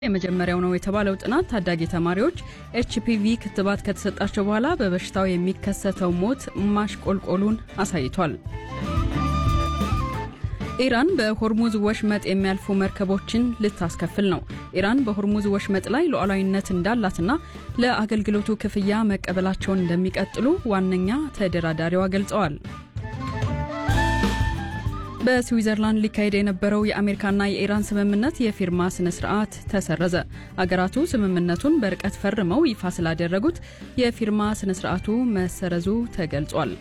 የመጀመሪያው ነው የተባለው ጥናት ታዳጊ ተማሪዎች ኤችፒቪ ክትባት ከተሰጣቸው በኋላ በበሽታው የሚከሰተው ሞት ማሽቆልቆሉን አሳይቷል። ኢራን በሆርሙዝ ወሽመጥ የሚያልፉ መርከቦችን ልታስከፍል ነው። ኢራን በሆርሙዝ ወሽመጥ ላይ ሉዓላዊነት እንዳላትና ለአገልግሎቱ ክፍያ መቀበላቸውን እንደሚቀጥሉ ዋነኛ ተደራዳሪዋ ገልጸዋል። በስዊዘርላንድ ሊካሄድ የነበረው የአሜሪካና የኢራን ስምምነት የፊርማ ስነ ስርዓት ተሰረዘ። አገራቱ ስምምነቱን በርቀት ፈርመው ይፋ ስላደረጉት የፊርማ ስነ ስርዓቱ መሰረዙ ተገልጿል።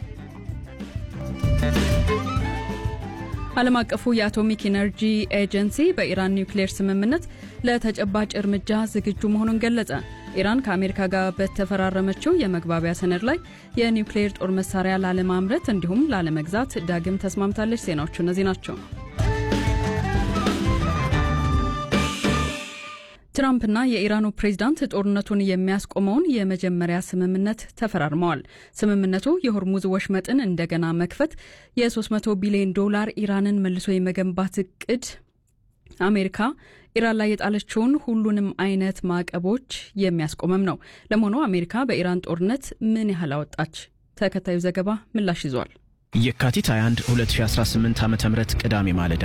ዓለም አቀፉ የአቶሚክ ኢነርጂ ኤጀንሲ በኢራን ኒውክሌር ስምምነት ለተጨባጭ እርምጃ ዝግጁ መሆኑን ገለጸ። ኢራን ከአሜሪካ ጋር በተፈራረመችው የመግባቢያ ሰነድ ላይ የኒውክሌር ጦር መሳሪያ ላለማምረት እንዲሁም ላለመግዛት ዳግም ተስማምታለች። ዜናዎቹ እነዚህ ናቸው። ትራምፕና የኢራኑ ፕሬዝዳንት ጦርነቱን የሚያስቆመውን የመጀመሪያ ስምምነት ተፈራርመዋል። ስምምነቱ የሆርሙዝ ወሽመጥን እንደገና መክፈት፣ የ300 ቢሊዮን ዶላር ኢራንን መልሶ የመገንባት እቅድ፣ አሜሪካ ኢራን ላይ የጣለችውን ሁሉንም አይነት ማዕቀቦች የሚያስቆመም ነው። ለመሆኑ አሜሪካ በኢራን ጦርነት ምን ያህል አወጣች? ተከታዩ ዘገባ ምላሽ ይዟል። የካቲት 21 2018 ዓ ም ቅዳሜ ማለዳ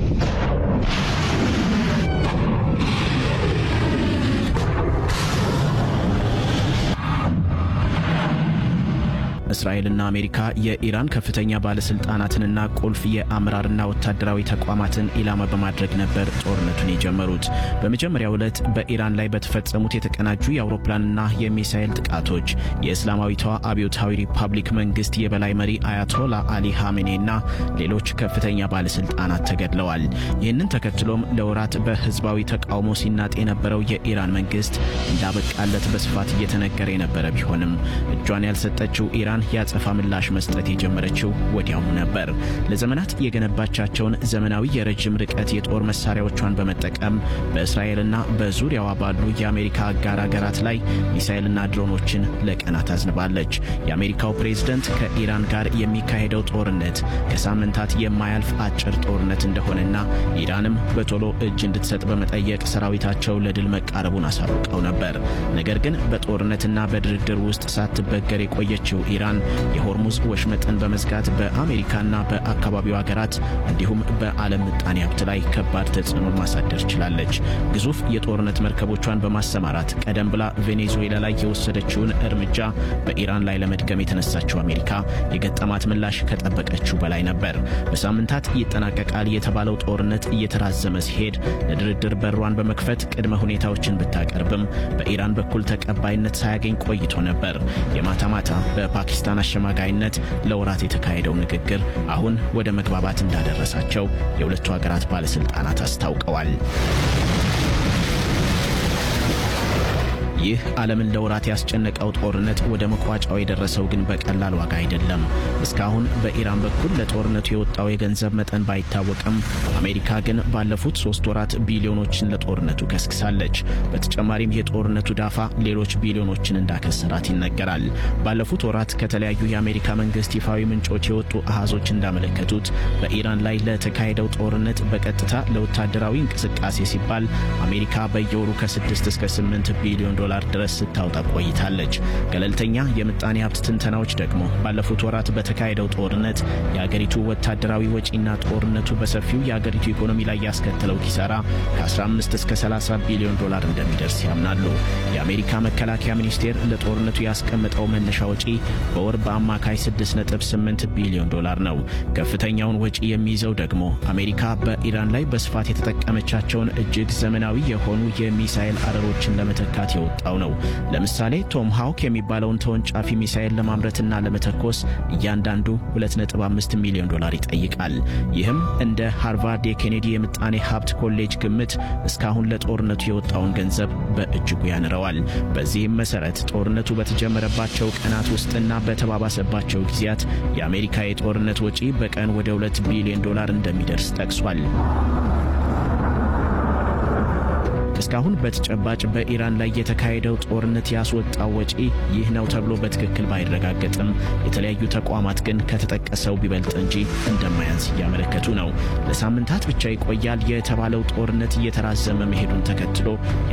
እስራኤልና አሜሪካ የኢራን ከፍተኛ ባለስልጣናትንና ቁልፍ የአመራርና ወታደራዊ ተቋማትን ኢላማ በማድረግ ነበር ጦርነቱን የጀመሩት። በመጀመሪያው ዕለት በኢራን ላይ በተፈጸሙት የተቀናጁ የአውሮፕላንና የሚሳኤል ጥቃቶች የእስላማዊቷ አብዮታዊ ሪፐብሊክ መንግስት የበላይ መሪ አያቶላ አሊ ሐሜኔና ሌሎች ከፍተኛ ባለስልጣናት ተገድለዋል። ይህንን ተከትሎም ለወራት በህዝባዊ ተቃውሞ ሲናጥ የነበረው የኢራን መንግስት እንዳበቃለት በስፋት እየተነገረ የነበረ ቢሆንም እጇን ያልሰጠችው ኢራን ያጸፋ ምላሽ መስጠት የጀመረችው ወዲያውኑ ነበር። ለዘመናት የገነባቻቸውን ዘመናዊ የረጅም ርቀት የጦር መሳሪያዎቿን በመጠቀም በእስራኤልና በዙሪያዋ ባሉ የአሜሪካ አጋር ሀገራት ላይ ሚሳኤልና ድሮኖችን ለቀናት አዝንባለች። የአሜሪካው ፕሬዝደንት ከኢራን ጋር የሚካሄደው ጦርነት ከሳምንታት የማያልፍ አጭር ጦርነት እንደሆነና ኢራንም በቶሎ እጅ እንድትሰጥ በመጠየቅ ሰራዊታቸው ለድል መቃረቡን አሳውቀው ነበር። ነገር ግን በጦርነትና በድርድር ውስጥ ሳትበገር የቆየችው ኢራን የሆርሙዝ ወሽመጥን በመዝጋት በአሜሪካና በአካባቢው ሀገራት እንዲሁም በዓለም ምጣኔ ሀብት ላይ ከባድ ተጽዕኖ ማሳደር ችላለች። ግዙፍ የጦርነት መርከቦቿን በማሰማራት ቀደም ብላ ቬኔዙዌላ ላይ የወሰደችውን እርምጃ በኢራን ላይ ለመድገም የተነሳችው አሜሪካ የገጠማት ምላሽ ከጠበቀችው በላይ ነበር። በሳምንታት ይጠናቀቃል የተባለው ጦርነት እየተራዘመ ሲሄድ ለድርድር በሯን በመክፈት ቅድመ ሁኔታዎችን ብታቀርብም በኢራን በኩል ተቀባይነት ሳያገኝ ቆይቶ ነበር። የማታ ማታ በፓኪስታን አሸማጋይነት ለወራት የተካሄደው ንግግር አሁን ወደ መግባባት እንዳደረሳቸው የሁለቱ ሀገራት ባለስልጣናት አስታውቀዋል። ይህ ዓለምን ለወራት ያስጨነቀው ጦርነት ወደ መቋጫው የደረሰው ግን በቀላል ዋጋ አይደለም። እስካሁን በኢራን በኩል ለጦርነቱ የወጣው የገንዘብ መጠን ባይታወቅም አሜሪካ ግን ባለፉት ሶስት ወራት ቢሊዮኖችን ለጦርነቱ ከስክሳለች። በተጨማሪም የጦርነቱ ዳፋ ሌሎች ቢሊዮኖችን እንዳከሰራት ይነገራል። ባለፉት ወራት ከተለያዩ የአሜሪካ መንግስት ይፋዊ ምንጮች የወጡ አሃዞች እንዳመለከቱት በኢራን ላይ ለተካሄደው ጦርነት በቀጥታ ለወታደራዊ እንቅስቃሴ ሲባል አሜሪካ በየወሩ ከ6 እስከ 8 ቢሊዮን ዶላር ድረስ ስታወጣ ቆይታለች። ገለልተኛ የምጣኔ ሀብት ትንተናዎች ደግሞ ባለፉት ወራት በተካሄደው ጦርነት የአገሪቱ ወታደራዊ ወጪና ጦርነቱ በሰፊው የአገሪቱ ኢኮኖሚ ላይ ያስከተለው ኪሳራ ከ15 እስከ 30 ቢሊዮን ዶላር እንደሚደርስ ያምናሉ። የአሜሪካ መከላከያ ሚኒስቴር ለጦርነቱ ያስቀመጠው መነሻ ወጪ በወር በአማካይ 6.8 ቢሊዮን ዶላር ነው። ከፍተኛውን ወጪ የሚይዘው ደግሞ አሜሪካ በኢራን ላይ በስፋት የተጠቀመቻቸውን እጅግ ዘመናዊ የሆኑ የሚሳኤል አረሮችን ለመተካት የወጣ ነው። ለምሳሌ ቶም ሃውክ የሚባለውን ተወንጫፊ ሚሳኤል ለማምረትና ለመተኮስ እያንዳንዱ 2.5 ሚሊዮን ዶላር ይጠይቃል። ይህም እንደ ሃርቫርድ የኬኔዲ የምጣኔ ሀብት ኮሌጅ ግምት እስካሁን ለጦርነቱ የወጣውን ገንዘብ በእጅጉ ያንረዋል። በዚህም መሰረት ጦርነቱ በተጀመረባቸው ቀናት ውስጥና በተባባሰባቸው ጊዜያት የአሜሪካ የጦርነት ወጪ በቀን ወደ 2 ቢሊዮን ዶላር እንደሚደርስ ጠቅሷል። እስካሁን በተጨባጭ በኢራን ላይ የተካሄደው ጦርነት ያስወጣው ወጪ ይህ ነው ተብሎ በትክክል ባይረጋገጥም የተለያዩ ተቋማት ግን ከተጠቀሰው ቢበልጥ እንጂ እንደማያንስ እያመለከቱ ነው። ለሳምንታት ብቻ ይቆያል የተባለው ጦርነት እየተራዘመ መሄዱን ተከትሎ